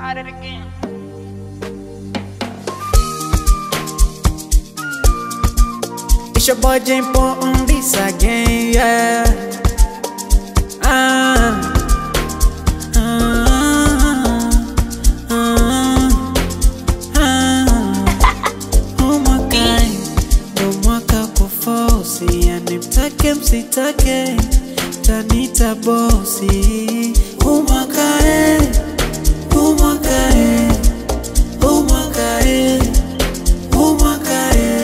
at it again. It's your boy Jane Paul on this again, yeah. Ah, ah, ah, ah. Oh my God, ndo mwaka kufosi, yani mtake msitake, tanita bosi. Oh my God, oh my God, oh my God, oh my God.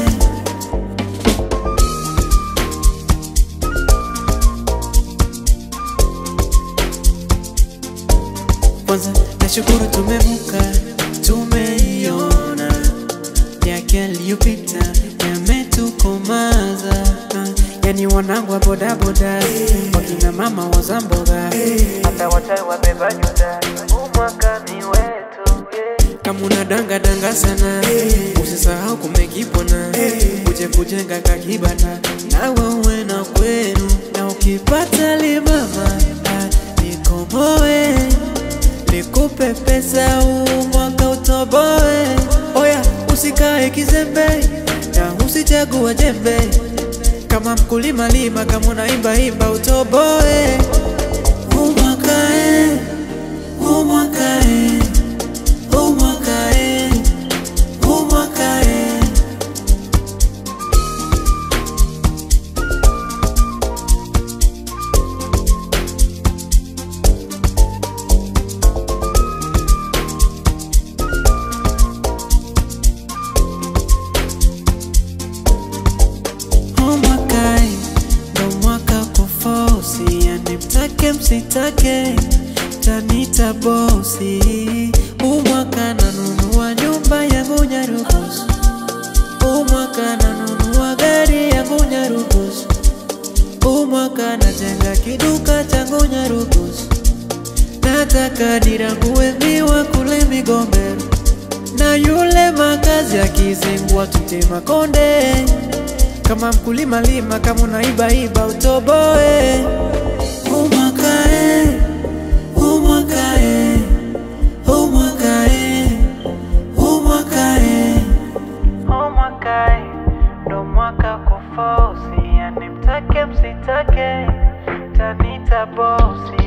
Kwanza nashukuru tumevuka, tumeiona yake yaliyopita yametukomaza. Ah, Yani wanangu wa bodaboda, wakina mama waza mboga, hata wachawi wabeba nyuda, umwaka ni wetu yeah. Kama una danga danga sana, usisahau kumekipona, uje kujenga kakibanda, nawe uwe na kwenu, na ukipata limama ah, nikomoe nikupe pesa huu mwaka utoboe. Oya, usikae kizembe na usichagua jembe. Kama mkulima lima, kama unaimba imba utoboe. Huu mwaka eh, huu mwaka eh, huu mwaka eh, huu mwaka eh. Oh mwaka eh, ndo mwaka kufosi, yani mtake msitake, tanita bosi. Huu mwaka nanunua nyumba yangu Nyarugusu, huu mwaka nanunua gari yangu Nyarugusu, huu mwaka najenga kiduka changu Nyarugusu, nataka nirangue miwa kule Migombero na yule makazi akizingua tutema konde kama mkulima lima, kama unaiba iba utoboe. Umwaka eh, umwaka eh, umwaka eh, umwaka eh. Umwaka eh, ndo mwaka kufosi, yani mtake msitake, tanita bosi.